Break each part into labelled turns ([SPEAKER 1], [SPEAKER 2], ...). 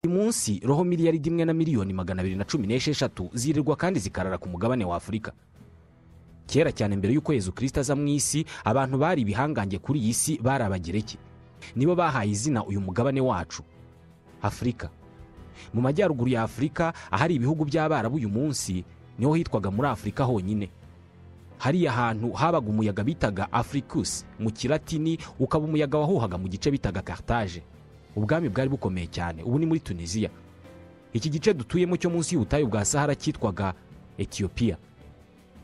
[SPEAKER 1] uyu munsi roho miliyaridi imwe na miliyoni magana abiri na cumi n'esheshatu zirirwa kandi zikarara ku mugabane wa afurika kera cyane mbere y'uko yezu kirisita aza mu isi abantu bari ibihangange kuri iyi si bari abagereki nibo bahaye izina uyu mugabane wacu afurika mu majyaruguru ya afurika ahari ibihugu by'abarabu uyu munsi niho hitwaga muri afurika honyine hariya hantu habaga umuyaga bitaga afurikusi mu kiratini ukaba umuyaga wahuhaga mu gice bitaga karitaje ubwami bwari bukomeye cyane ubu ni muri tunisiya iki gice dutuyemo cyo munsi y'ubutayu bwa sahara cyitwaga etiyopiya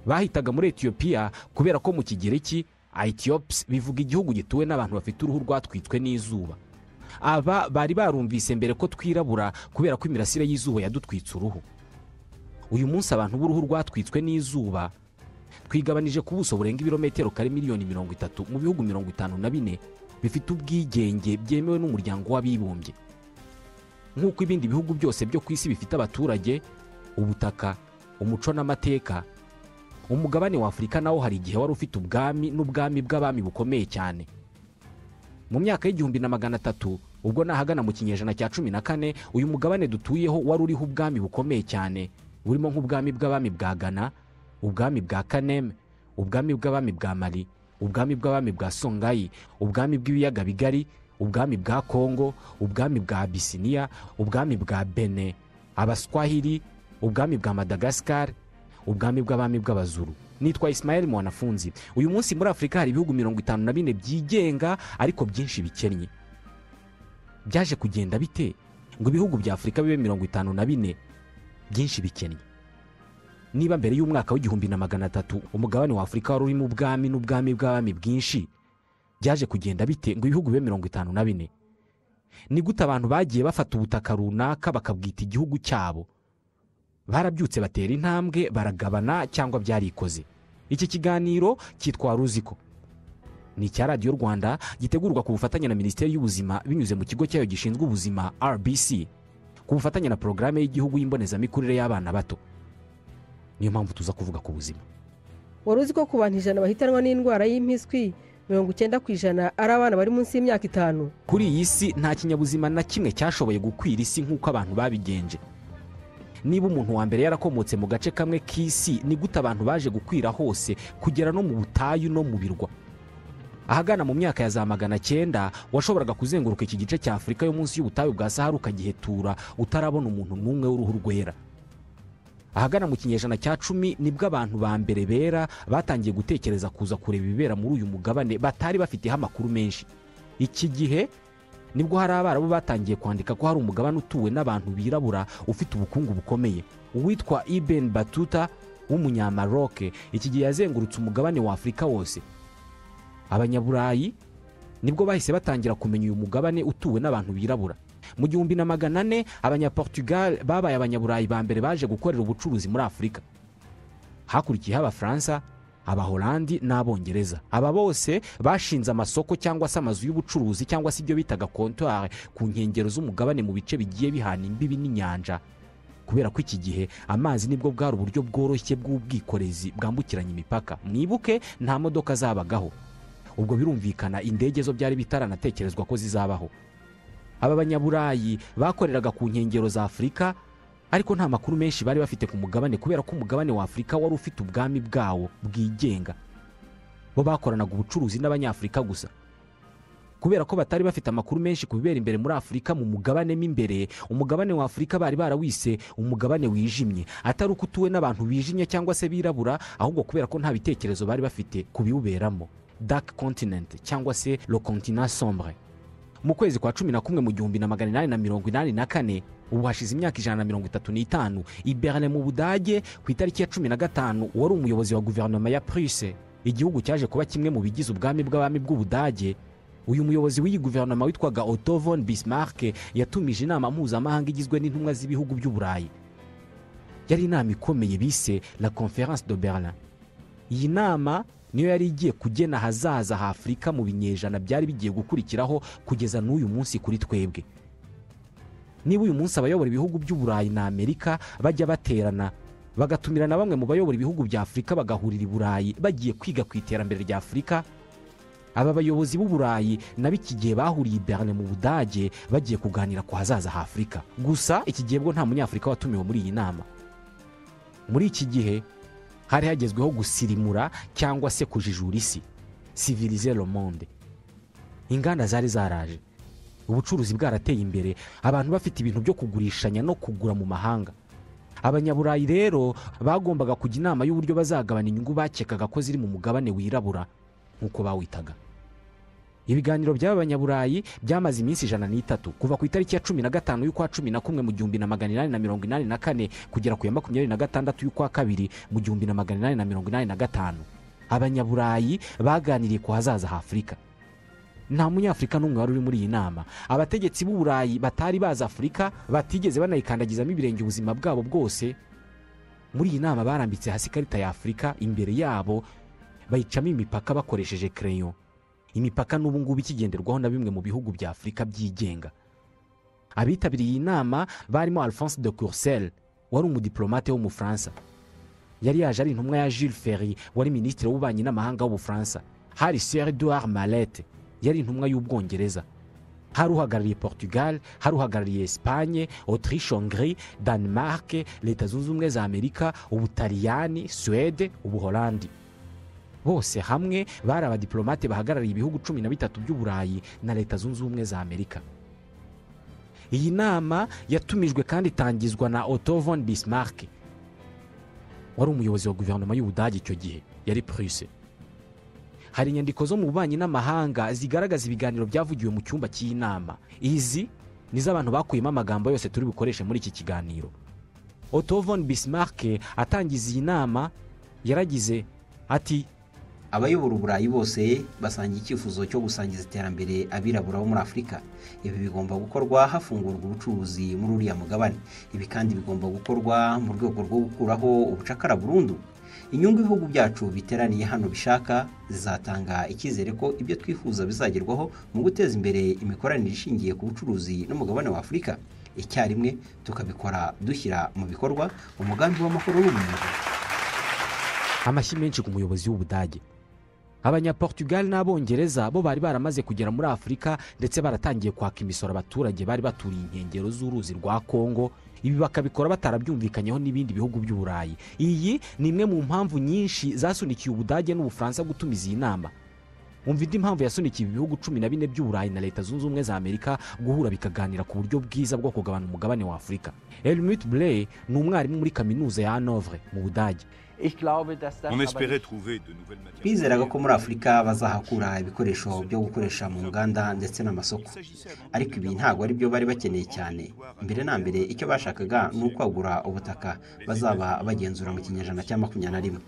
[SPEAKER 1] bahitaga muri etiyopiya kubera ko mu kigereki ayitiyopusi bivuga igihugu gituwe n'abantu bafite uruhu rwatwitswe n'izuba aba bari barumvise mbere ko twirabura kubera ko imirasire y'izuba yadutwitse uruhu uyu munsi abantu b'uruhu rwatwitswe n'izuba twigabanije ku buso burenga ibirometero kare miliyoni mirongo itatu mu bihugu mirongo itanu na bine bifite ubwigenge byemewe n'umuryango w'abibumbye nk'uko ibindi bihugu byose byo ku isi bifite abaturage ubutaka umuco n'amateka umugabane wa afurika nawo hari igihe wari ufite ubwami n'ubwami bw'abami bukomeye cyane mu myaka y'igihumbi na magana atatu ubwo nahagana mu kinyejana cya cumi na kane uyu mugabane dutuyeho wari uriho ubwami bukomeye cyane burimo nk'ubwami bw'abami bwa gana ubwami bwa kaneme ubwami bw'abami bwa mari ubwami bw'abami bwa songayi ubwami bw'ibiyaga bigari ubwami bwa kongo ubwami bwa abisiniya ubwami bwa bene abaswahili ubwami bwa madagasikari ubwami bw'abami bw'abazuru nitwa Ismael mwanafunzi uyu munsi muri afurika hari ibihugu mirongo itanu na bine byigenga ariko byinshi bikennye byaje kugenda bite ngo ibihugu bya afurika bibe mirongo itanu na bine byinshi bikennye niba mbere y'umwaka w'igihumbi na magana atatu umugabane wa afurika wari urimo ubwami n'ubwami bw'abami bwinshi byaje kugenda bite ngo ibihugu bibe mirongo itanu na bine ni gute abantu bagiye bafata ubutaka runaka bakabwita igihugu cyabo barabyutse batera intambwe baragabana cyangwa byarikoze iki kiganiro cyitwa ruziko ni icya radiyo rwanda gitegurwa ku bufatanye na minisiteri y'ubuzima binyuze mu kigo cyayo gishinzwe ubuzima rbc ku bufatanye na porogaramu y'igihugu y'imbonezamikurire y'abana bato niyo mpamvu tuza kuvuga ku buzima
[SPEAKER 2] wari uzi ko ku bantu ijana bahitanwa n'indwara y'impiswi mirongo icyenda ku ijana ari abana bari munsi y'imyaka itanu
[SPEAKER 1] kuri iyi si nta kinyabuzima na kimwe cyashoboye gukwira isi nk'uko abantu babigenje niba umuntu wa mbere yarakomotse mu gace kamwe k'isi ni gute abantu baje gukwira hose kugera no mu butayu no mu birwa ahagana mu myaka ya za magana cyenda washoboraga kuzenguruka iki gice cya afurika yo munsi y'ubutayu bwa sahara ukagihetura utarabona umuntu n'umwe w'uruhu rwera ahagana mu kinyejana cya cumi nibwo abantu ba mbere bera batangiye gutekereza kuza kureba ibibera muri uyu mugabane batari bafiteho amakuru menshi iki gihe nibwo hari abarabu batangiye kwandika ko hari umugabane utuwe n'abantu birabura ufite ubukungu bukomeye uwitwa ibeni batuta w'umunyamaroke iki gihe yazengurutse umugabane wa afurika wose abanyaburayi nibwo bahise batangira kumenya uyu mugabane utuwe n'abantu birabura mu gihumbi na magana ane abanyaportugal babaye abanyaburayi ba mbere baje gukorera ubucuruzi muri afurika hakurikiyeho abafaransa abahorandi n'abongereza aba bose bashinze amasoko cyangwa se amazu y'ubucuruzi cyangwa se ibyo bitaga kontwari ku nkengero z'umugabane mu bice bigiye bihana imbibi n'inyanja kubera ko iki gihe amazi nibwo bwari uburyo bworoshye bw'ubwikorezi bwambukiranya imipaka mwibuke nta modoka zabagaho ubwo birumvikana indege zo byari bitaranatekerezwa ko zizabaho aba banyaburayi bakoreraga ku nkengero za afurika ariko nta makuru menshi bari bafite ku mugabane kubera ko umugabane wa afurika wari ufite ubwami bwawo bwigenga bo bakoranaga ubucuruzi n'abanyafurika gusa kubera ko batari bafite amakuru menshi ku bibera imbere muri afurika mu mugabane mo imbere umugabane wa afurika bari barawise umugabane wijimye atari uko utuwe n'abantu bijimye cyangwa se birabura ahubwo kubera ko nta bitekerezo bari bafite ku biwuberamo dark continent cyangwa se lo continent sombre mu kwezi kwa cumi na kumwe mu gihumbi na magana inani na mirongo inani na kane ubu hashize imyaka ijana na mirongo itatu n'itanu iberne mu budage ku itariki ya cumi na gatanu wari umuyobozi wa guverinoma ya puruse igihugu cyaje kuba kimwe mu bigize ubwami bw'abami bw'ubudage uyu muyobozi w'iyi guverinoma witwaga otto von bismarck yatumije inama mpuzamahanga igizwe n'intumwa z'ibihugu by'uburayi yari inama ikomeye bise la conference de berlin iyi nama niyo yari igiye kugena ahazaza ha afurika mu binyejana byari bigiye gukurikiraho kugeza n'uyu munsi kuri twebwe niba uyu munsi abayobora ibihugu by'uburayi na amerika bajya baterana bagatumira na bamwe mu bayobora ibihugu bya afurika bagahurira i burayi bagiye kwiga ku iterambere rya afurika aba bayobozi b'uburayi nabo iki gihe bahuriye i berne mu budage bagiye kuganira ku hazaza h'afurika gusa iki gihe bwo nta munyafurika watumiwe muri iyi nama muri iki gihe hari hagezweho gusirimura cyangwa se kujijura isi sivirize monde inganda zari zaraje ubucuruzi bwarateye imbere abantu bafite ibintu byo kugurishanya no kugura mu mahanga abanyaburayi rero bagombaga kujya inama y'uburyo bazagabana inyungu bakekaga ko ziri mu mugabane wirabura nk'uko bawitaga ibiganiro by'aba banyaburayi byamaze iminsi ijana n'itatu kuva ku itariki ya cumi na gatanu y'ukwa cumi na kumwe mu gihumbi na magana inani na mirongo inani na kane kugera ku ya makumyabiri na gatandatu y'ukwa kabiri mu gihumbi na magana inani na mirongo inani na gatanu abanyaburayi baganiriye ku hazaza h'afurika nta munyafurika n'umwe wari uri muri iyi nama abategetsi b'uburayi batari bazi afurika batigeze banayikandagizamo ibirenge ubuzima bwabo bwose muri iyi nama barambitse hasi ikarita ya afurika imbere yabo bayicamo imipaka bakoresheje kereyo imipaka n'ubu ngubu ikigenderwaho na bimwe mu bihugu bya afurika byigenga abitabiriye iyi nama barimo alphonse de Courcelles wari umudiplomate w'umufaransa yari yaje ari intumwa ya Jules Ferry wari minisitiri w'ububanyi n'amahanga w'ubufaransa hari Sir Edouard Mallet yari intumwa y'ubwongereza hari uhagarariye Portugal hari uhagarariye Espagne Autriche Hongrie Danemark leta zunze ubumwe za Amerika Ubutaliyani Suwede Ubuholandi bose hamwe bari abadiplomate bahagarariye ibihugu cumi na bitatu by'uburayi na leta zunze ubumwe za Amerika iyi nama yatumijwe kandi itangizwa na Otto von Bismarck wari umuyobozi wa guverinoma y'ubudage icyo gihe yari puruse hari inyandiko zo mu bubanyi n'amahanga zigaragaza ibiganiro byavugiwe mu cyumba cy'inama izi ni z'abantu bakuyemo amagambo yose turi bukoreshe muri iki kiganiro Otto von Bismarck atangiza iyi nama yaragize ati
[SPEAKER 3] abayobora uburayi bose basangiye icyifuzo cyo gusangiza iterambere abirabura bo muri afurika ibi bigomba gukorwa hafungurwa ubucuruzi muri uriya mugabane ibi kandi bigomba gukorwa mu rwego rwo gukuraho ubucakara burundu inyungu ibihugu byacu biteraniye hano bishaka zizatanga icyizere ko ibyo twifuza bizagerwaho mu guteza imbere imikoranire ishingiye ku bucuruzi n'umugabane wa afurika icyarimwe tukabikora dushyira mu bikorwa umugambi w'amahoro n'ubumuntu
[SPEAKER 1] amashyi menshi ku muyobozi w'ubudage abanyaportugal n'abongereza bo bari baramaze kugera muri afurika ndetse baratangiye kwaka imisoro abaturage bari baturiye inkengero z'uruzi rwa kongo ibi bakabikora batarabyumvikanyeho n'ibindi bihugu by'uburayi iyi ni imwe mu mpamvu nyinshi zasunikiye ubudage n'ubufaransa gutumiza iyi nama umva indi mpamvu yasunikiye ibihugu cumi na bine by'uburayi na leta zunze ubumwe za amerika guhura bikaganira ku buryo bwiza bwo kugabana umugabane wa afurika elmut bley ni umwarimu muri kaminuza ya hanovre mu budage
[SPEAKER 3] twizeraga ko muri afurika bazahakura ibikoresho byo gukoresha mu nganda ndetse n'amasoko ariko ibi ntabwo ari byo bari bakeneye cyane mbere na mbere icyo bashakaga ni ukwagura ubutaka bazaba bagenzura mu kinyejana cya makumyabiri na rimwe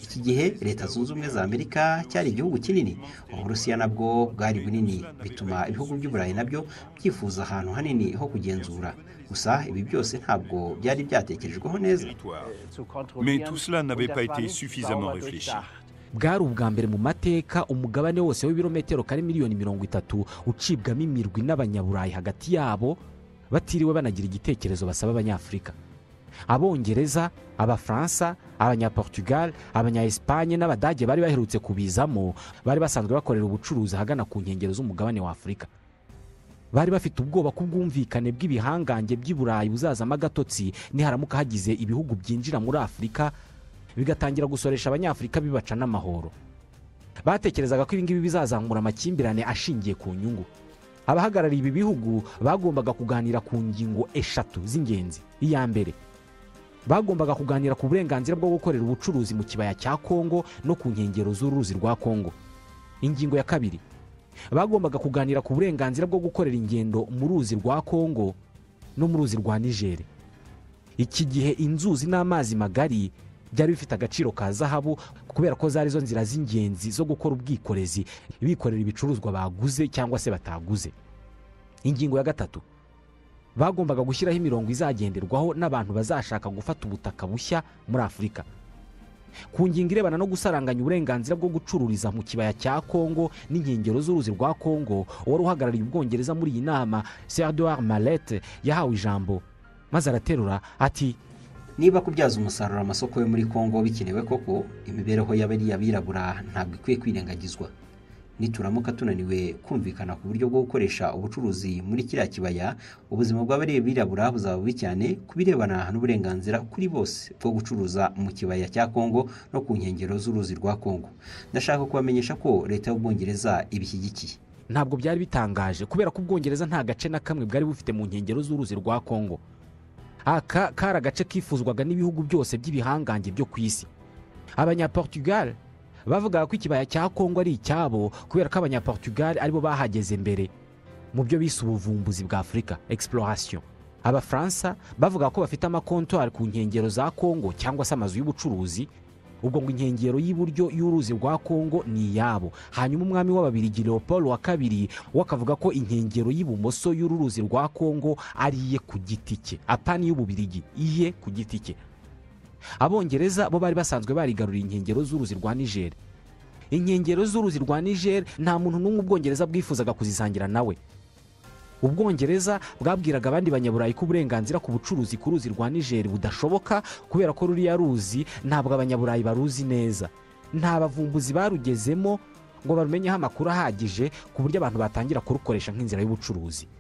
[SPEAKER 3] iki gihe leta zunze ubumwe za amerika cyari igihugu kinini uburusiya nabwo bwari bunini bituma ibihugu by'uburayi nabyo byifuza ahantu hanini ho kugenzura gusa ibi byose ntabwo byari byatekerejweho neza
[SPEAKER 1] bwari ubwa mbere mu mateka umugabane wose w'ibirometero kari miliyoni mirongo itatu ucibwamo imirwi n'abanyaburayi hagati yabo batiriwe banagira igitekerezo basaba abanyafurika abongereza abafaransa abanyaportugal abanyaespanye n'abadage bari baherutse kubizamo bari basanzwe bakorera ubucuruzi ahagana ku nkengero z'umugabane wa afurika bari bafite ubwoba ko ubwumvikane bw'ibihangange by'i burayi buzazamo agatotsi niharamuka hagize ibihugu byinjira muri afurika bigatangira gusoresha abanyafurika bibaca n'amahoro batekerezaga ko ibingibi bizazamura amakimbirane ashingiye ku nyungu abahagarariye ibi bihugu bagombaga kuganira ku ngingo eshatu z'ingenzi iya mbere bagombaga kuganira ku burenganzira bwo gukorera ubucuruzi mu kibaya cya kongo no ku nkengero z'uruzi rwa kongo ingingo ya kabiri bagombaga kuganira ku burenganzira bwo gukorera ingendo mu ruzi rwa kongo no mu ruzi rwa nigeri iki gihe inzuzi n'amazi magari byari bifite agaciro ka zahabu kubera ko zari zo nzira z'ingenzi zo gukora ubwikorezi bikorera ibicuruzwa baguze cyangwa se bataguze ingingo ya gatatu bagombaga gushyiraho imirongo izagenderwaho n'abantu bazashaka gufata ubutaka bushya muri afurika ku ngingo irebana no gusaranganya uburenganzira bwo gucururiza mu kibaya cya kongo n'inkengero z'uruzi rwa kongo wari uhagarariye ubwongereza muri iyi nama Sir Edouard Mallet yahawe ijambo maze araterura ati
[SPEAKER 3] niba kubyaza umusaruro amasoko yo muri kongo bikenewe koko imibereho y'abirabura ntabwo ikwiye kwirengagizwa nituramuka tunaniwe kumvikana ku buryo bwo gukoresha ubucuruzi muri kiriya kibaya ubuzima bw'abirabura buzaba bubi cyane ku birebana n'uburenganzira kuri bose bwo gucuruza mu kibaya cya kongo no ku nkengero z'uruzi rwa kongo ndashaka kubamenyesha ko leta y'ubwongereza ibishyigikiye
[SPEAKER 1] ntabwo byari bitangaje kubera ko ubwongereza nta gace na kamwe bwari bufite mu nkengero z'uruzi rwa kongo aka kari agace kifuzwaga n'ibihugu byose by'ibihangange byo ku isi abanyaportugal bavugaga ko ikibaya cya kongo ari icyabo kubera ko abanyaportugal aribo bahageze mbere mu byo bise ubuvumbuzi bwa afurika exploration abafaransa bavuga ko bafite amakontwari ku nkengero za kongo cyangwa se amazu y'ubucuruzi ubwo ngo inkengero y'iburyo y'uruzi rwa kongo ni iyabo hanyuma umwami w'ababirigi leopold wa kabiri we akavuga ko inkengero y'ibumoso y'uru ruzi rwa kongo ari iye ku giti cye apani y'ububirigi iye ku giti cye abongereza bo bari basanzwe barigaruriye inkengero z'uruzi rwa niger inkengero z'uruzi rwa niger nta muntu n'umwe ubwongereza bwifuzaga kuzisangira nawe ubwongereza bwabwiraga abandi banyaburayi ko uburenganzira ku bucuruzi ku ruzi rwa nigeri budashoboka kubera ko ruriya ruzi ntabwo abanyaburayi baruzi neza nta bavumbuzi barugezemo ngo barumenyeho amakuru ahagije ku buryo abantu batangira kurukoresha nk'inzira y'ubucuruzi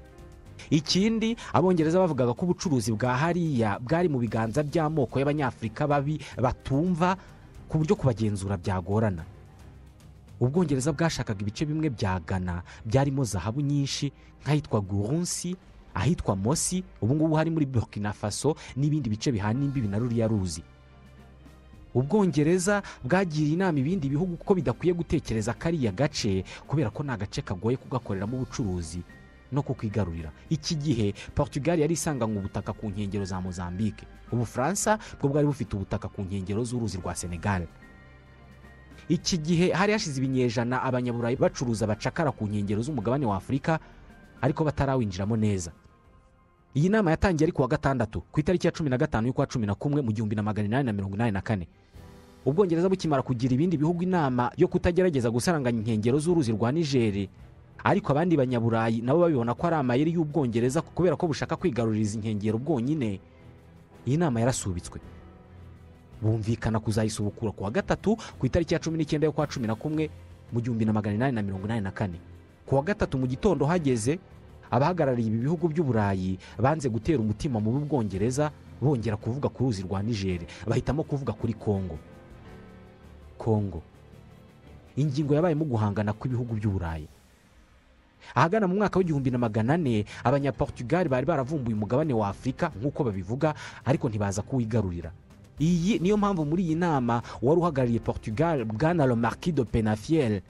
[SPEAKER 1] ikindi abongereza bavugaga ko ubucuruzi bwa hariya bwari mu biganza by'amoko y'abanyafurika babi batumva ku buryo kubagenzura byagorana ubwongereza bwashakaga ibice bimwe bya gana byarimo zahabu nyinshi nk'ahitwa gurunsi ahitwa mosi ubu ngubu hari muri burkina faso n'ibindi bice bihana imbibi na ruriya ruzi ubwongereza bwagiriye inama ibindi bihugu ko bidakwiye gutekereza kariya gace kubera ko ni agace kagoye kugakoreramo ubucuruzi no kukigarurira iki gihe portugal yari isanganywe ubutaka ku nkengero za mozambique ubufaransa bwo bwari bufite ubutaka ku nkengero z'uruzi rwa senegal iki gihe hari hashize ibinyejana abanyaburayi bacuruza bacakara ku nkengero z'umugabane wa afurika ariko batarawinjiramo neza iyi nama yatangiye ari ku wa gatandatu ku itariki ya cumi na gatanu y'ukwa cumi na kumwe mu gihumbi na magana inani na mirongo inani na kane ubwongereza bukimara kugira ibindi bihugu inama yo kutagerageza gusaranganya inkengero z'uruzi rwa nigeri ariko abandi banyaburayi nabo babibona ko ari amayeri y'ubwongereza kubera ko bushaka kwigarurira izi nkengero bwonyine iyi nama yarasubitswe bumvikana kuzayisubukura ku wa gatatu ku itariki ya cumi n'icyenda yo kwa cumi na kumwe mu gihumbi na magana inani na mirongo inani na kane ku wa gatatu mu gitondo hageze abahagarariye ibi bihugu by'uburayi banze gutera umutima mu bwongereza bongera kuvuga ku ruzi rwa nigeri bahitamo kuvuga kuri kongo kongo ingingo yabayemo guhangana kw'ibihugu by'uburayi ahagana mu mwaka w'igihumbi na magana ane abanyaportugali bari baravumbuye umugabane wa afurika nk'uko babivuga ariko ntibaza kuwigarurira iyi niyo mpamvu muri iyi nama wari uhagarariye portugal bwana romarki do penafiel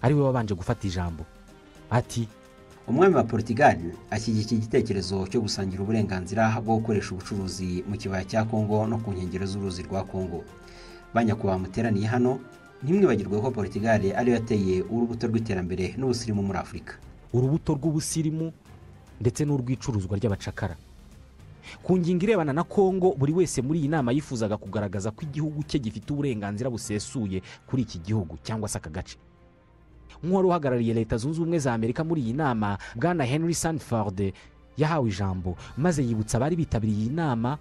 [SPEAKER 1] ariwe wabanje gufata ijambo ati
[SPEAKER 3] umwami wa portugal ashyigikiye igitekerezo cyo gusangira uburenganzira bwo gukoresha ubucuruzi mu kibaya cya kongo no ku nkengero z'uruzi rwa kongo banyakubahwa muteraniye hano ntimwibagirwe ko portugal ariyo yateye urubuto rw'iterambere n'ubusirimu muri afurika
[SPEAKER 1] urubuto rw'ubusirimu ndetse n'urw'icuruzwa ry'abacakara ku ngingo irebana na kongo buri wese muri iyi nama yifuzaga kugaragaza ko igihugu cye gifite uburenganzira busesuye kuri iki gihugu cyangwa se aka gace nk'uwari uhagarariye leta zunze ubumwe za amerika muri iyi nama bwana henry sanford yahawe ijambo maze yibutsa abari bitabiriye iyi nama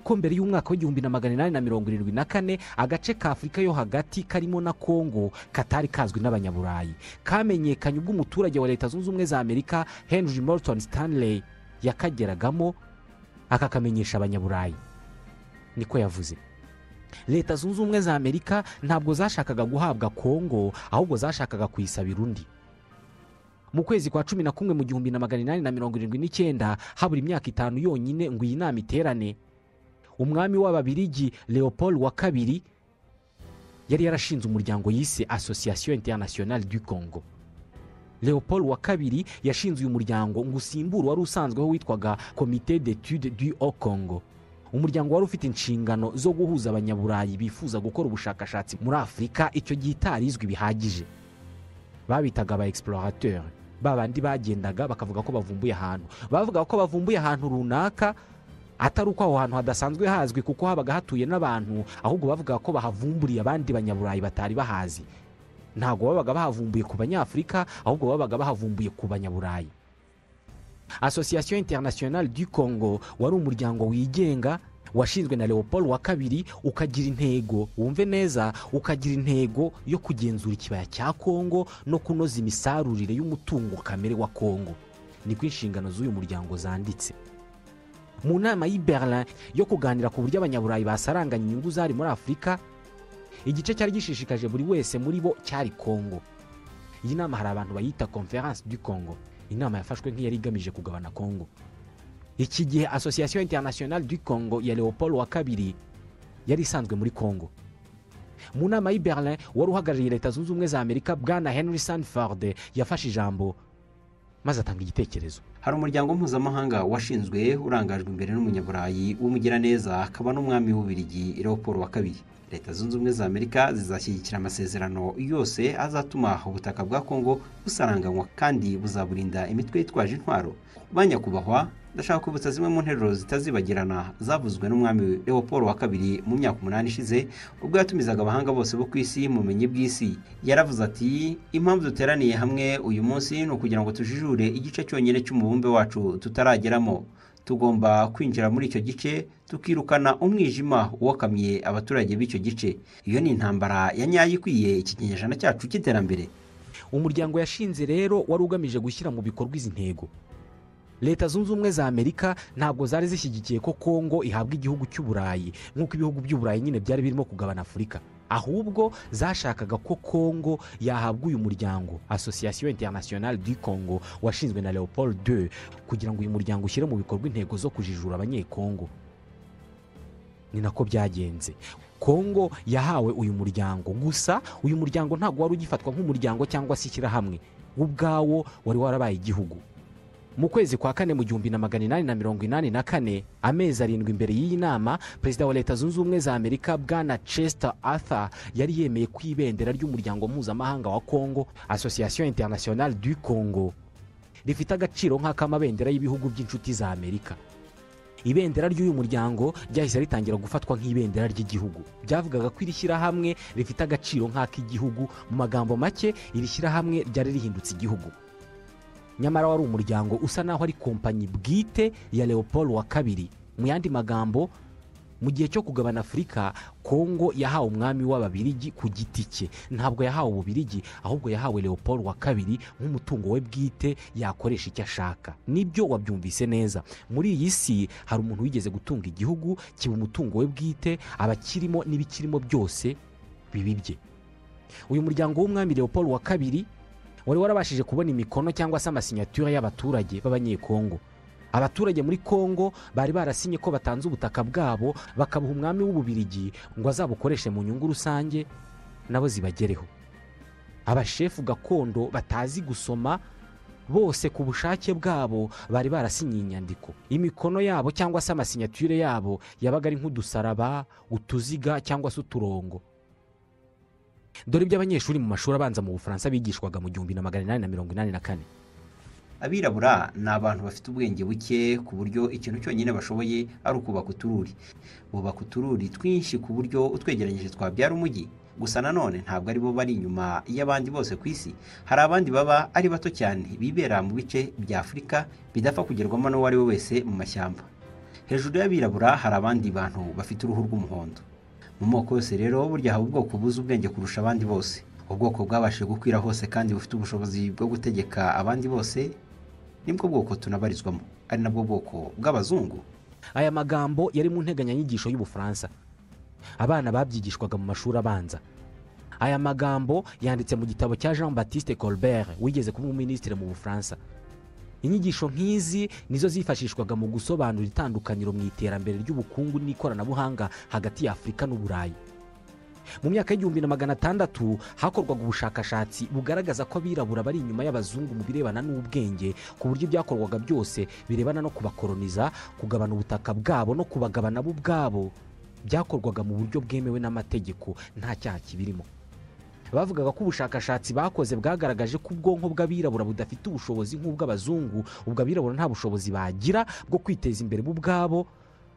[SPEAKER 1] ko mbere y'umwaka w'igihumbi na magana inani na mirongo irindwi na kane agace ka afurika yo hagati karimo na kongo katari kazwi n'abanyaburayi kamenyekanye ubwo umuturage wa leta zunze ubumwe za amerika henry morton stanley yakageragamo akakamenyesha abanyaburayi niko yavuze leta zunze ubumwe za amerika ntabwo zashakaga guhabwa kongo ahubwo zashakaga kuyisabira undi mu kwezi kwa cumi na kumwe mu gihumbi na magana inani na mirongo irindwi n'icyenda habura imyaka itanu yonyine ngo iyi nama iterane umwami w'ababirigi leopold wa kabiri yari yarashinze umuryango yise association internationale du congo leopold wa kabiri yashinze uyu muryango ngo usimbure wari usanzweho witwaga komite d'etude du haut congo umuryango wari ufite inshingano zo guhuza abanyaburayi bifuza gukora ubushakashatsi muri afurika icyo gihe itarizwi bihagije babitaga aba explorateur babandi bagendaga bakavuga ko bavumbuye ahantu bavuga ko bavumbuye ahantu runaka atari uko aho hantu hadasanzwe hazwi kuko habaga hatuye n'abantu ahubwo bavuga ko bahavumburiye abandi banyaburayi batari bahazi ntabwo babaga bahavumbuye ku banyafurika ahubwo babaga bahavumbuye ku banyaburayi association internationale du congo wari umuryango wigenga washinzwe na leopold wa kabiri ukagira intego wumve neza ukagira intego yo kugenzura ikibaya cya kongo no kunoza imisarurire y'umutungo kamere wa kongo niko inshingano z'uyu muryango zanditse mu nama y'i berlin yo kuganira ku buryo abanyaburayi basaranganya inyungu zari muri afurika igice cyari gishishikaje buri wese muri bo cyari kongo iyi nama hari abantu bayita conference du congo inama yafashwe nk'iyari igamije kugabana kongo iki gihe association internationale du congo ya leopold wa kabiri yari isanzwe muri congo mu nama y'i berlin wari uhagarariye leta zunze ubumwe za amerika bwana henry sanford yafashe ijambo maze atanga igitekerezo
[SPEAKER 3] hari umuryango mpuzamahanga washinzwe urangajwe imbere n'umunyaburayi w'umugiraneza akaba n'umwami w'ububirigi leopold wa kabiri leta zunze ubumwe za amerika zizashyigikira amasezerano yose azatuma ubutaka bwa kongo busaranganywa kandi buzaburinda imitwe yitwaje intwaro ba nyakubahwa ndashaka kwibutsa zimwe mu nteruro zitazibagirana zavuzwe n'umwami leopold wa kabiri mu myaka umunani ishize ubwo yatumizaga abahanga bose bo ku isi mu bumenyi bw'isi yaravuze ati impamvu duteraniye hamwe uyu munsi ni ukugira ngo tujijure igice cyonyine cy'umubumbe wacu tutarageramo tugomba kwinjira muri icyo gice tukirukana umwijima wokamye abaturage b'icyo gice iyo ni intambara ya nyayo ikwiye iki kinyejana cyacu cy'iterambere
[SPEAKER 1] umuryango yashinze rero wari ugamije gushyira mu bikorwa izi ntego leta zunze ubumwe za amerika ntabwo zari zishyigikiye ko kongo ihabwa igihugu cy'uburayi nk'uko ibihugu by'uburayi nyine byari birimo kugabana afurika ahubwo zashakaga ko kongo yahabwa uyu muryango association internationale du congo washinzwe na leopold II kugira ngo uyu muryango ushyire mu bikorwa intego zo kujijura abanyekongo ni nako byagenze kongo yahawe uyu muryango gusa uyu muryango ntabwo wari ugifatwa nk'umuryango cyangwa se ishyirahamwe wo ubwawo wari warabaye igihugu mu kwezi kwa kane mu gihumbi na magana inani na mirongo inani na kane amezi arindwi imbere y'iyi nama perezida wa leta zunze ubumwe za amerika bwana chester arthur yari yemeye ko ibendera ry'umuryango mpuzamahanga wa congo association internationale du congo rifite agaciro nk'akamabendera y'ibihugu by'inshuti za amerika ibendera ry'uyu muryango ryahise ritangira gufatwa nk'ibendera ry'igihugu byavugaga ko iri shyirahamwe rifite agaciro nk'ak'igihugu mu magambo make iri shyirahamwe ryari rihindutse igihugu nyamara wari umuryango usa naho ari kompanyi bwite ya leopold wa kabiri mu yandi magambo mu gihe cyo kugabana afurika kongo yahawe umwami w'ababirigi ku giti cye ntabwo yahawe ububirigi ahubwo yahawe leopold wa kabiri nk'umutungo we bwite yakoresha icyo ashaka nibyo wabyumvise neza muri iyi si hari umuntu wigeze gutunga igihugu kiba umutungo we bwite abakirimo n'ibikirimo byose bibibye uyu muryango w'umwami leopold wa kabiri wari warabashije kubona imikono cyangwa se amasinyatura y'abaturage b'abanyekongo abaturage muri kongo bari barasinye ko batanze ubutaka bwabo bakabuha umwami w'ububirigi ngo azabukoreshe mu nyungu rusange nabo zibagereho abashefu gakondo batazi gusoma bose ku bushake bwabo bari barasinye inyandiko imikono yabo cyangwa se amasinyature yabo yabaga ari nk'udusaraba utuziga cyangwa se uturongo dore ibyo abanyeshuri mu mashuri abanza mu bufaransa bigishwaga mu gihumbi na magana inani na mirongo inani na kane
[SPEAKER 3] abirabura ni abantu bafite ubwenge buke ku buryo ikintu cyonyine bashoboye ari ukubaka utururi bubaka utururi twinshi ku buryo utwegeranyije twabyara umujyi gusa nanone ntabwo ari bo bari inyuma y'abandi bose ku isi hari abandi baba ari bato cyane bibera mu bice bya afurika bidapfa kugerwamo n'uwo ari we wese mu mashyamba hejuru y'abirabura hari abandi bantu bafite uruhu rw'umuhondo mu moko yose rero burya haba ubwoko buzi ubwenge kurusha abandi bose ubwoko bwabashije gukwira hose kandi bufite ubushobozi bwo gutegeka abandi bose nibwo bwoko tunabarizwamo ari nabwo bwoko bw'abazungu
[SPEAKER 1] aya magambo yari mu nteganyanyigisho y'ubufaransa abana babyigishwaga mu mashuri abanza aya magambo yanditse mu gitabo cya jean batiste colbert wigeze kuba umuminisitiri mu bufaransa inyigisho nk'izi nizo zifashishwaga mu gusobanura itandukaniro mu iterambere ry'ubukungu n'ikoranabuhanga hagati ya afurika n'uburayi mu myaka y'igihumbi na magana atandatu hakorwaga ubushakashatsi bugaragaza ko abirabura bari inyuma y'abazungu mu birebana n'ubwenge ku buryo ibyakorwaga byose birebana no kubakoroniza kugabana ubutaka bwabo no kubagabana bo ubwabo byakorwaga mu buryo bwemewe n'amategeko nta cyaha kibirimo bavugaga ko ubushakashatsi bakoze bwagaragaje ko ubwonko bw'abirabura budafite ubushobozi nk'ubw'abazungu ubwo abirabura nta bushobozi bagira bwo kwiteza imbere bo ubwabo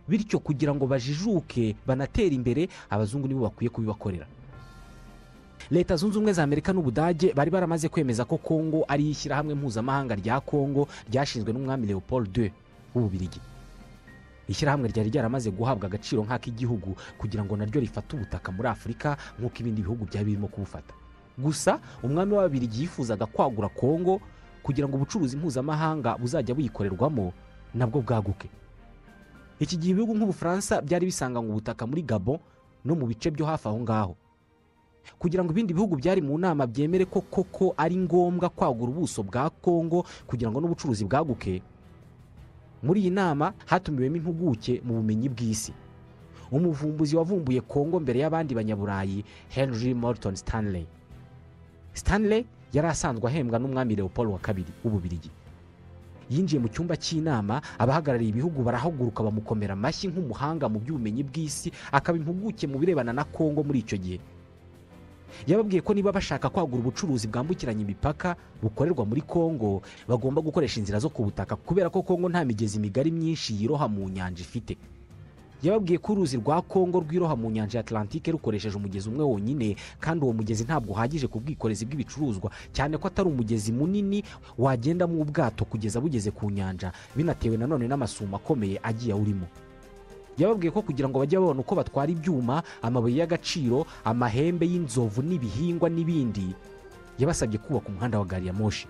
[SPEAKER 1] bityo kugira ngo bajijuke banatere imbere abazungu nibo bakwiye kubibakorera leta zunze ubumwe za amerika n'ubudage bari baramaze kwemeza ko kongo ari ishyirahamwe mpuzamahanga rya kongo ryashinzwe n'umwami leopold II w'ububirigi ishyirahamwe ryari ryaramaze guhabwa agaciro nk'ak'igihugu kugira ngo naryo rifate ubutaka muri afurika nk'uko ibindi bihugu byari birimo kubufata gusa umwami w'ababirigi yifuzaga kwagura kongo kugira ngo ubucuruzi mpuzamahanga buzajya buyikorerwamo nabwo bwaguke iki gihe ibihugu nk'ubufaransa byari bisanganywe ubutaka muri gabo no mu bice byo hafi aho ngaho kugira ngo ibindi bihugu byari mu nama byemere ko koko ari ngombwa kwagura ubuso bwa kongo kugira ngo n'ubucuruzi bwaguke muri iyi nama hatumiwemo impuguke mu bumenyi bw'isi umuvumbuzi wavumbuye kongo mbere y'abandi banyaburayi henry morton stanley stanley yari asanzwe ahembwa n'umwami leopold wa kabiri w'ububirigi yinjiye mu cyumba cy'inama abahagarariye ibihugu barahaguruka bamukomera amashyi nk'umuhanga mu by'ubumenyi bw'isi akaba impuguke mu birebana na kongo muri icyo gihe yababwiye ko niba bashaka kwagura ubucuruzi bwambukiranya imipaka bukorerwa muri kongo bagomba gukoresha inzira zo ku butaka kubera ko kongo nta migezi migari myinshi yiroha mu nyanja ifite yababwiye ko uruzi rwa kongo rwiroha mu nyanja ya atlantike rukoresheje umugezi umwe wonyine kandi uwo mugezi ntabwo uhagije ku bwikorezi bw'ibicuruzwa cyane ko atari umugezi munini wagendamo ubwato kugeza bugeze ku nyanja binatewe nanone n'amasumo akomeye agiye awurimo yababwiye ko kugira ngo bajye babona uko batwara ibyuma amabuye y'agaciro amahembe y'inzovu n'ibihingwa n'ibindi yabasabye kubaka umuhanda wa gari ya moshi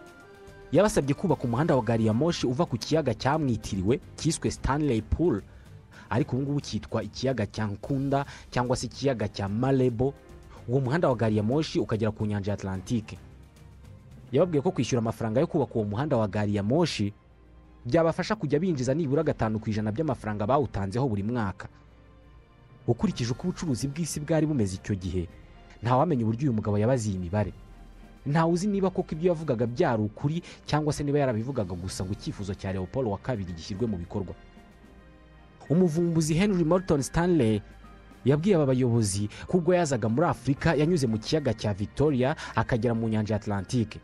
[SPEAKER 1] yabasabye kubaka umuhanda wa gari ya moshi uva ku kiyaga cyamwitiriwe cyiswe stanley pool ariko ubu ngubu cyitwa ikiyaga cya nkunda cyangwa se ikiyaga cya marebo uwo muhanda wa gari ya moshi ukagera ku nyanja ya atlantike yababwiye ko kwishyura amafaranga yo kubaka uwo muhanda wa gari ya moshi byabafasha kujya binjiza nibura gatanu ku ijana by'amafaranga bawutanzeho buri mwaka ukurikije uko ubucuruzi bw'isi bwari bumeze icyo gihe ntawamenya uburyo uyu mugabo yabaze iyi mibare ntawe uzi niba koko ibyo yavugaga byari ukuri cyangwa se niba yarabivugaga gusa ngo icyifuzo cya leopold wa kabiri gishyirwe mu bikorwa umuvumbuzi henry morton stanley yabwiye aba bayobozi ko ubwo yazaga muri afurika yanyuze mu kiyaga cya victoria akagera mu nyanja ya atlantike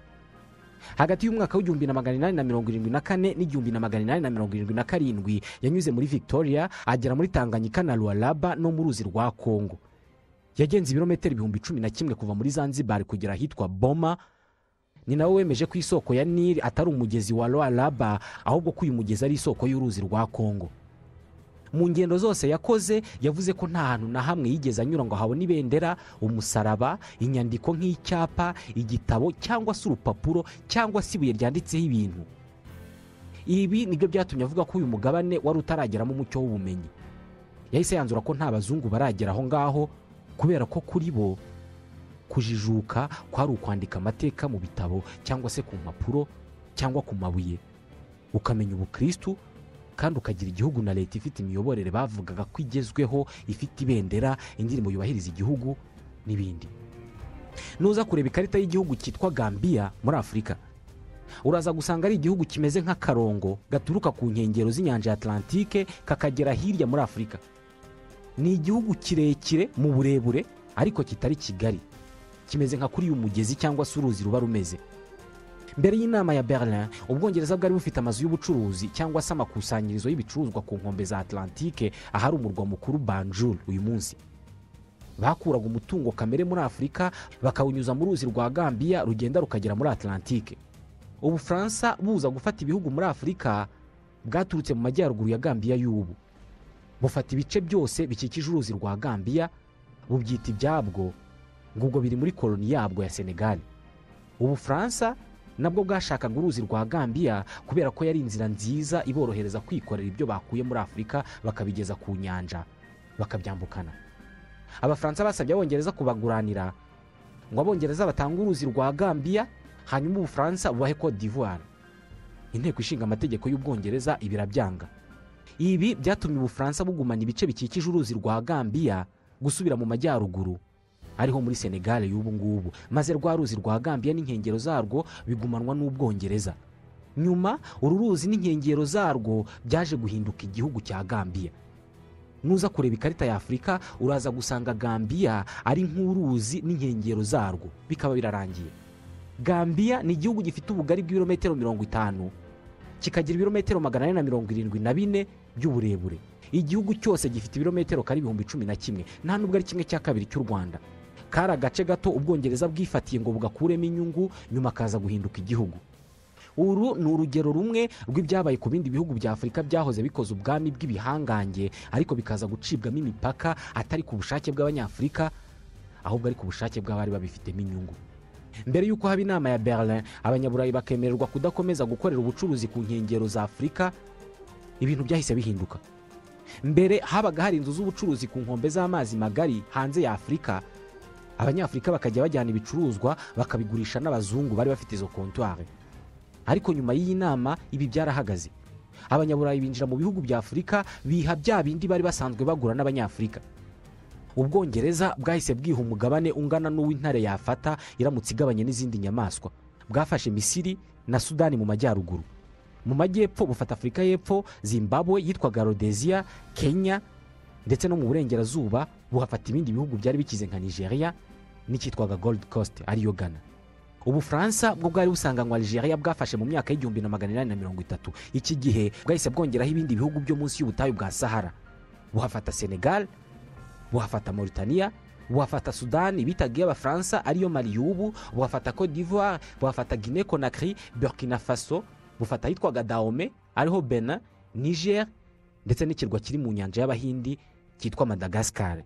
[SPEAKER 1] hagati y'umwaka w'igihumbi na magana inani na mirongo irindwi na kane n'igihumbi na magana inani na mirongo irindwi na karindwi yanyuze muri victoria agera muri tanganyika na ruwaraba no mu ruzi rwa kongo yagenze ibirometero ibihumbi cumi na kimwe kuva muri zanzibar kugera ahitwa boma ni nawe wemeje ko isoko ya nili atari umugezi wa ruwaraba ahubwo ko uyu mugezi ari isoko y'uruzi rwa kongo mu ngendo zose yakoze yavuze ko nta hantu na hamwe yigeze anyura ngo habone ibendera umusaraba inyandiko nk'icyapa igitabo cyangwa se urupapuro cyangwa se ibuye ryanditseho ibintu ibi nibyo byatumye avuga ko uyu mugabane wari utarageramo umucyo w'ubumenyi yahise yanzura ko nta bazungu baragera aho ngaho kubera ko kuri bo kujijuka kwari ukwandika amateka mu bitabo cyangwa se ku mpapuro cyangwa ku mabuye ukamenya ubukirisitu kandi ukagira igihugu na leta ifite imiyoborere bavugaga ko igezweho ifite ibendera indirimbo yubahiriza igihugu n'ibindi nuza kureba ikarita y'igihugu cyitwa gambiya muri afurika uraza gusanga ari igihugu kimeze nk'akarongo gaturuka ku nkengero z'inyanja ya atlantike kakagera hirya muri afurika ni igihugu kirekire mu burebure ariko kitari kigari kimeze nka kuri uyu mugezi cyangwa se uruzi ruba rumeze mbere y'inama ya berlin ubwongereza bwari bufite amazu y'ubucuruzi cyangwa se amakusanyirizo y'ibicuruzwa ku nkombe za atlantike ahari umurwa mukuru banjul uyu munsi bakuraga umutungo kamere muri afurika bakawunyuza mu ruzi rwa gambiya rugenda rukagera muri atlantike ubufaransa buza gufata ibihugu muri afurika bwaturutse mu majyaruguru ya gambiya y'ubu bufata ibice byose bikikije uruzi rwa gambiya bubyita ibyabwo ngubwo biri muri koroni yabwo ya senegali ubufaransa nabwo bwashakaga uruzi rwa gambiya kubera ko yari inzira nziza iborohereza kwikorera ibyo bakuye muri afurika bakabigeza ku nyanja bakabyambukana abafaransa basabye abongereza kubaguranira ngo abongereza batange uruzi rwa gambiya hanyuma ubufaransa bubahe cote d'ivoire inteko ishinga amategeko y'ubwongereza ibi irabyanga ibi byatumye ubufaransa bugumana ibice bikikije uruzi rwa gambiya gusubira mu majyaruguru ariho muri senegare y'ubu ngubu maze rwa ruzi rwa gambiya n'inkengero zarwo bigumanwa n'ubwongereza nyuma uru ruzi n'inkengero zarwo byaje guhinduka igihugu cya gambiya nuza kureba ikarita ya afurika uraza gusanga gambiya ari nk'uruzi n'inkengero zarwo bikaba birarangiye gambiya ni igihugu gifite ubugari bw'ibirometero mirongo itanu kikagira ibirometero magana ane na mirongo irindwi na bine by'uburebure igihugu cyose gifite ibirometero kari ibihumbi cumi na kimwe nta n'ubwo ari kimwe cya kabiri cy'u rwanda kari agace gato ubwongereza bwifatiye ngo bugakuremo inyungu nyuma kaza guhinduka igihugu uru ni urugero rumwe rw'ibyabaye ku bindi bihugu bya afurika byahoze bikoze ubwami bw'ibihangange ariko bikaza gucibwamo imipaka atari ku bushake bw'abanyafurika ahubwo ari ku bushake bw'abari babifitemo inyungu mbere y'uko haba inama ya berlin abanyaburayi bakemererwa kudakomeza gukorera ubucuruzi ku nkengero za afurika ibintu byahise bihinduka mbere habaga hari inzu z'ubucuruzi ku nkombe z'amazi magari hanze ya afurika abanyafurika bakajya bajyana ibicuruzwa bakabigurisha n'abazungu bari bafite izo kontwari ariko nyuma y'iyi nama ibi byarahagaze abanyaburayi binjira mu bihugu bya afurika biha bya bindi bari basanzwe bagura n'abanyafurika ubwongereza bwahise bwiha umugabane ungana n'uw'intare yafata iramutse igabanye n'izindi nyamaswa bwafashe misiri na sudani mu majyaruguru mu majyepfo bufata afurika y'epfo zimbabwe yitwaga rodeziya kenya ndetse no mu burengerazuba buhafata ibindi bihugu byari bikize nka nigeria n'icyitwaga gold coast ariyo gana ubufaransa bwo bwari busanganywa nigeria bwafashe mu myaka y'igihumbi na magana inani na mirongo itatu iki gihe bwahise bwongeraho ibindi bihugu byo munsi y'ubutayu bwa sahara buhafata senegal buhafata Mauritania buhafata sudani bitaga iy'abafaransa ariyo mari y'ubu buhafata cote d'ivoire buhafata guinée conakry burkina faso bufata ahitwaga dahome ariho benin niger ndetse n'ikirwa kiri mu nyanja y'abahindi cyitwa madagascar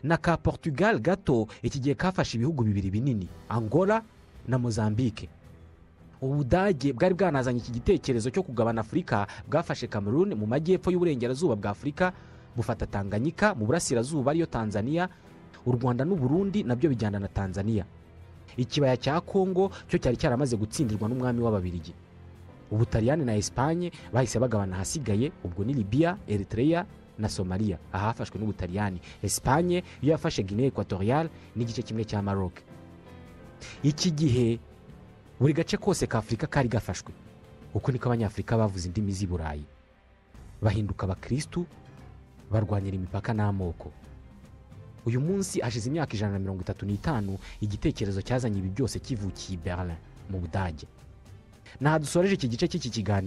[SPEAKER 1] na ka portugal gato iki gihe kafashe ibihugu bibiri binini angola na mozambique ubudage bwari bwanazanye iki gitekerezo cyo kugabana afurika bwafashe cameroon mu majyepfo y'uburengerazuba bwa afurika bufata tanganyika mu burasirazuba ariyo tanzania u rwanda n'uburundi nabyo bijyana na tanzania ikibaya cya kongo cyo cyari cyaramaze gutsindirwa n'umwami w'ababirigi ubutaliyani na esipanye bahise bagabana ahasigaye ubwo ni libiya eritreya na somaliya ahafashwe n'ubutaliyani esipanye yo yafashe guinea equatorial n'igice kimwe cya maroc iki gihe buri gace kose ka afurika kari gafashwe uko niko abanyafurika bavuze indimi z'i burayi bahinduka abakirisitu barwanyira imipaka n'amoko uyu munsi hashize imyaka ijana na mirongo itatu n'itanu igitekerezo cyazanye ibi byose kivukiye i berlin mu budage ntadusoreje iki gice cy'iki kiganiro